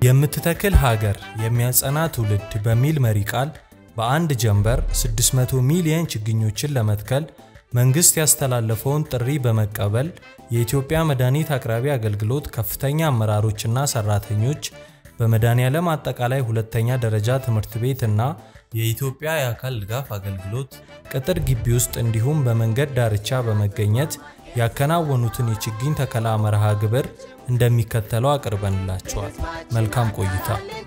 የምትተክል ሀገር የሚያጸና ትውልድ በሚል መሪ ቃል በአንድ ጀንበር 600 ሚሊየን ችግኞችን ለመትከል መንግስት ያስተላለፈውን ጥሪ በመቀበል የኢትዮጵያ መድኃኒት አቅራቢ አገልግሎት ከፍተኛ አመራሮችና ሰራተኞች በመድኃኔዓለም አጠቃላይ ሁለተኛ ደረጃ ትምህርት ቤት እና የኢትዮጵያ የአካል ድጋፍ አገልግሎት ቅጥር ግቢ ውስጥ እንዲሁም በመንገድ ዳርቻ በመገኘት ያከናወኑትን የችግኝ ተከላ መርሃ ግብር እንደሚከተለው አቅርበንላቸዋል። መልካም ቆይታ።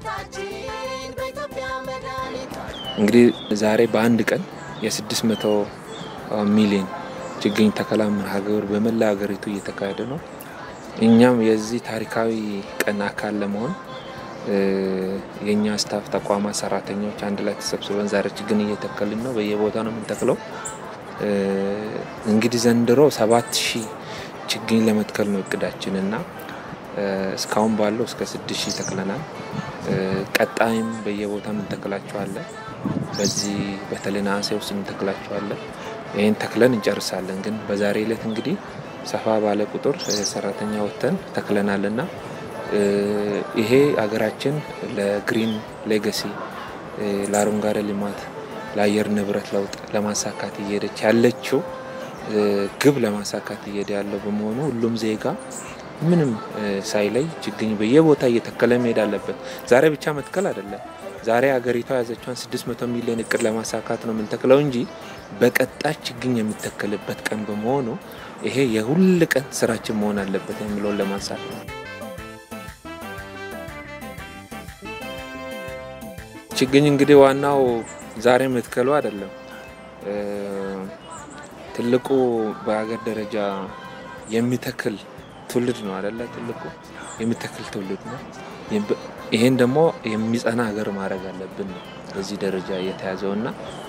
እንግዲህ ዛሬ በአንድ ቀን የ600 ሚሊዮን ችግኝ ተከላ መርሃ ግብር በመላ ሀገሪቱ እየተካሄደ ነው። እኛም የዚህ ታሪካዊ ቀን አካል ለመሆን የእኛ ስታፍ ተቋማት ሰራተኞች አንድ ላይ ተሰብስበን ዛሬ ችግኝ እየተከልን ነው። በየቦታ ነው የምንተክለው። እንግዲህ ዘንድሮ ሰባት ሺህ ችግኝ ለመትከል ነው እቅዳችን እና እስካሁን ባለው እስከ ስድስት ሺህ ተክለናል። ቀጣይም በየቦታ ምንተክላቸዋለን። በዚህ በተለይ ነሐሴ ውስጥ ምንተክላቸዋለን። ይህን ተክለን እንጨርሳለን። ግን በዛሬ ዕለት እንግዲህ ሰፋ ባለ ቁጥር ሰራተኛ ወጥተን ተክለናል እና ይሄ ሀገራችን ለግሪን ሌጋሲ ለአረንጓዴ ልማት ለአየር ንብረት ለውጥ ለማሳካት እየሄደች ያለችው ግብ ለማሳካት እየሄደ ያለው በመሆኑ ሁሉም ዜጋ ምንም ሳይለይ ችግኝ በየቦታ እየተከለ መሄድ አለበት። ዛሬ ብቻ መትከል አይደለም። ዛሬ ሀገሪቷ የያዘችውን 600 ሚሊዮን እቅድ ለማሳካት ነው የምንተክለው እንጂ በቀጣይ ችግኝ የሚተከልበት ቀን በመሆኑ ይሄ የሁል ቀን ስራችን መሆን አለበት የሚለውን ለማንሳት ነው። ችግኝ እንግዲህ ዋናው ዛሬ መትከሉ አይደለም። ትልቁ በሀገር ደረጃ የሚተክል ትውልድ ነው አይደለ? ትልቁ የሚተክል ትውልድ ነው። ይሄን ደግሞ የሚጸና ሀገር ማድረግ አለብን ነው በዚህ ደረጃ የተያዘው እና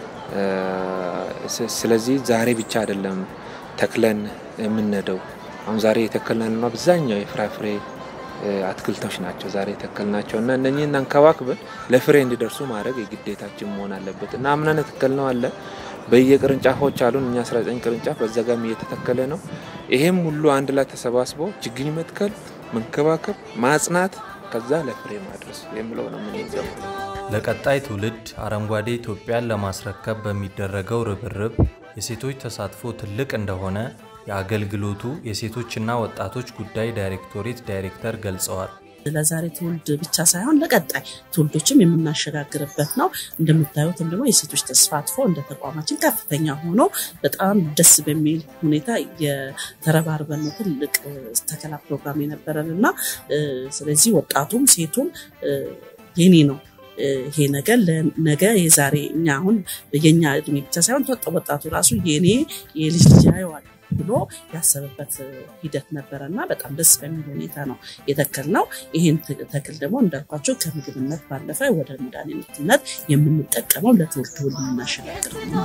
ስለዚህ ዛሬ ብቻ አይደለም ተክለን የምንነደው። አሁን ዛሬ የተከልነው አብዛኛው የፍራፍሬ አትክልቶች ናቸው ዛሬ የተከልናቸው እና እነኚህን አንከባክበን ለፍሬ እንዲደርሱ ማድረግ የግዴታችን መሆን አለበት እና አምናን የተከልነው አለ በየቅርንጫፎች አሉን እኛ 19 ቅርንጫፍ በዛ ጋም እየተተከለ ነው። ይሄም ሁሉ አንድ ላይ ተሰባስቦ ችግኝ መትከል፣ መንከባከብ፣ ማጽናት ከዛ ለፍሬ ማድረስ የሚለው ነው የምንይዘው። ለቀጣይ ትውልድ አረንጓዴ ኢትዮጵያን ለማስረከብ በሚደረገው ርብርብ የሴቶች ተሳትፎ ትልቅ እንደሆነ የአገልግሎቱ የሴቶችና ወጣቶች ጉዳይ ዳይሬክቶሬት ዳይሬክተር ገልጸዋል። ለዛሬ ትውልድ ብቻ ሳይሆን ለቀጣይ ትውልዶችም የምናሸጋግርበት ነው። እንደምታዩትም ደግሞ የሴቶች ተሳትፎ እንደ ተቋማችን ከፍተኛ ሆኖ በጣም ደስ በሚል ሁኔታ የተረባርበን ነው ትልቅ ተከላ ፕሮግራም የነበረን እና ስለዚህ ወጣቱም ሴቱም የኔ ነው ይሄ ነገር ነገ የዛሬ እኛ አሁን የኛ እድሜ ብቻ ሳይሆን ወጣቱ ራሱ የኔ የልጅ ልጅ ያየዋል ብሎ ያሰበበት ሂደት ነበረ እና በጣም ደስ በሚል ሁኔታ ነው የተከል ነው። ይህን ተክል ደግሞ እንዳልኳቸው ከምግብነት ባለፈ ወደ መድኃኒትነት የምንጠቀመው ለትውልድ ሁሉ የምናሸጋግረው ነው።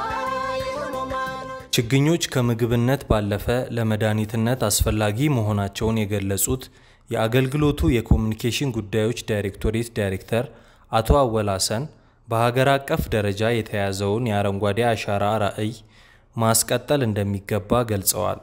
ችግኞች ከምግብነት ባለፈ ለመድኃኒትነት አስፈላጊ መሆናቸውን የገለጹት የአገልግሎቱ የኮሚኒኬሽን ጉዳዮች ዳይሬክቶሬት ዳይሬክተር አቶ አወል ሀሰን በሀገር አቀፍ ደረጃ የተያዘውን የአረንጓዴ አሻራ ራዕይ ማስቀጠል እንደሚገባ ገልጸዋል።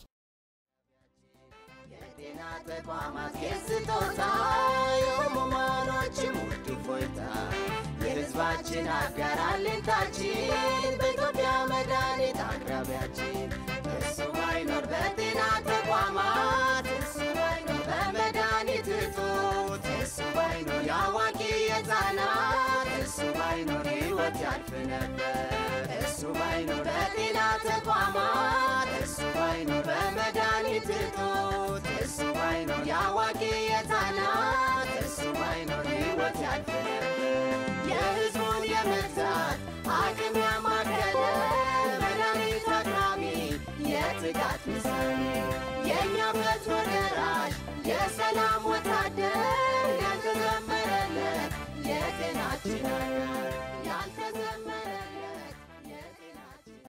የህዝባችን አጋር አለኝታችን በኢትዮጵያ መድኃኒት አቅራቢያችን እሱ ባይኖር በጤና ተቋማት እሱ ባይኖር በመድኃኒት እጦት እሱ ባይኖር የአዋቂ የህፃናት እሱ ባይኖር ህይወት ያልፍ ነበር እሱ ባይኖር በጤና ተቋማት እሱ ባይኖር በመድኃኒት እጦት እሱ ባይኖር የአዋቂ የህፃናት እሱ ባይኖር ህይወት ያልፍ ነበር የህዝቡን የመግዛት አቅም ያማከለ መድኃኒት አቅራቢ የትጋት ምሳሌ የእኛ ፈጥኖ ደራሽ የሰላም ወታደር ያልተዘመረለት የጤናችን አጋር